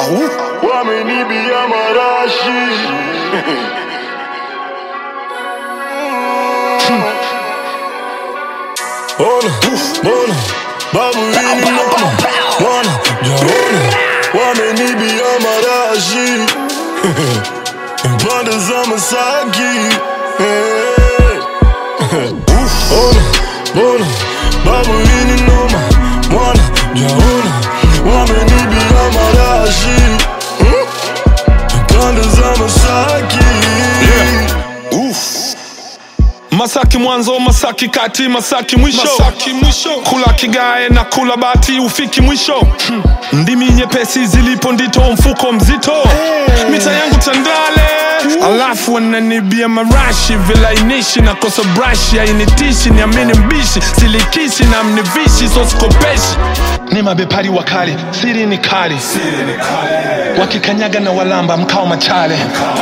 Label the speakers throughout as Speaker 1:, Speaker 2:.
Speaker 1: wamenibia marashi Ona, bona, babu hili noma Mwana, jaona, wamenibia marashi Pande za Masaki hey. Ona, bona, babu hili noma Mwana, jaona, wamenibia marashi Pande za Masaki
Speaker 2: Masaki mwanzo, Masaki kati, Masaki mwisho, Masaki mwisho. Kula kigae na kula bati, ufiki mwisho. Ndimi nyepesi zilipo ndito, mfuko mzito. Mita yangu Tandale, alafu wananibia marashi, vilainishi na kosa brashi, hainitishi niamini mbishi, silikishi na mnivishi, so sikopeshi. Ni mabepari wakali, siri ni kali, wakikanyaga na walamba mkao machale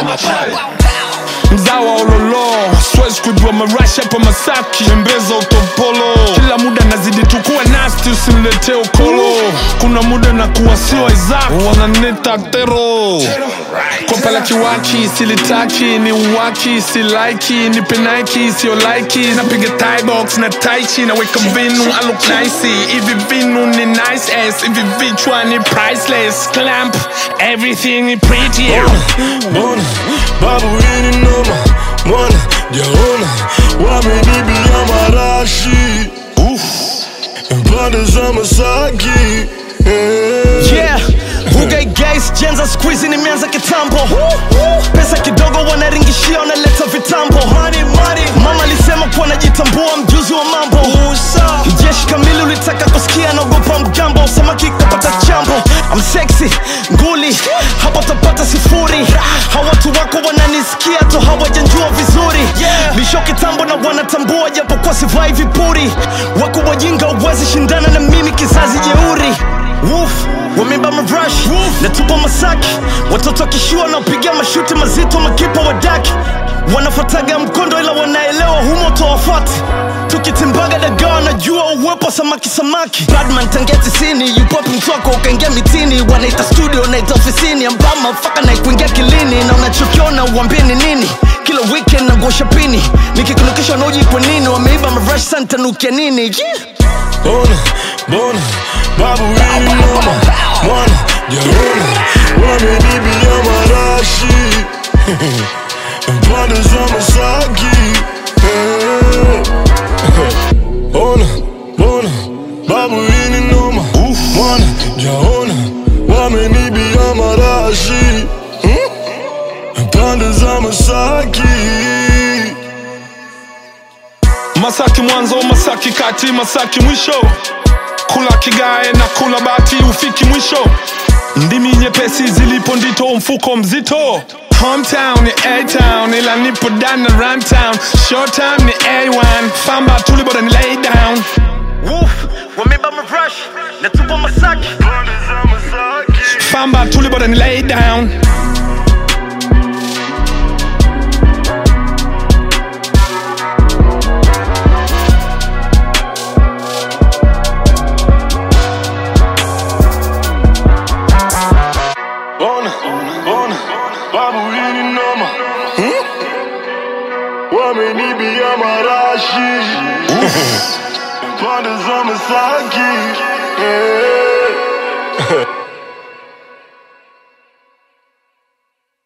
Speaker 2: mzawa ololo siwezi kujua marashi hapa masaki tembeza utopolo kila muda nazidi tukuwa nasti usiniletee ukolo kuna muda na kuwa sio isaac wananita tero kopa la kiwaki silitaki ni uwaki silaiki ni penaiki sio laiki napiga tibox na taichi naweka vinu I look nice hivi vinu ni nice ass hivi vichwa ni priceless clamp everything ni pretty
Speaker 1: Bona, babu hili noma Mwana, jaona, wamenibia marashi Pande za Masaki hey.
Speaker 3: Yeah, Bugay guys, jenza squeeze nimeanza kitambo Pesa kidogo wanaringishia wanaleta vitambo money, money. Mama alisema kuwa najitambua mjuzi wa mambo Jeshi kamili ulitaka kusikia naogopa mgambo Samaki kapata chambo I'm sexy, nguli Hapa tapata sifuri Hawa watu wako wananisikia tu hawajanjua vizuri Bisho kitambo na wanatambua japo kwa sivai vipuri Wako wajinga uwezi shindana na mimi kizazi jeuri Woof, wameba marash natupa masaki watoto wakishua wanaopiga mashuti mazito makipa wa daki wanafuataga mkondo ila wanaelewa humo towafuati tukitimbaga dagaa wanajua uwepo wa samaki samaki badman tangia tisini yupopi mtwako ukaingia mitini wanaita studio naita ofisini ambama faka na kuingia kilini na unachokiona uambie ni nini kila weekend nagosha pini nikikunukisha wanaoji kwa nini wameiba marash santanukia nini yeah.
Speaker 1: Ona, bona, babu hili noma Mwana, jaona, wamenibia marashi Pande za Masaki hey. Ona, bona, babu hili noma Mwana, jaona, wamenibia marashi Pande za Masaki
Speaker 2: Masaki mwanzo, Masaki kati, Masaki mwisho. Kula kigae na kula bati, ufiki mwisho. Ndimi nyepesi zilipo ndito, mfuko mzito. Hometown ni A-town, ila nipo down na Runtown. Short time ni A1, famba tuli bora ni lay down.
Speaker 3: Woof, wameba marash natupa masaki
Speaker 1: Pande za Masaki
Speaker 2: Famba tuli bora ni lay down.
Speaker 1: Bona, bona, babu hili noma Wamenibia marashi Pande za Masaki hey.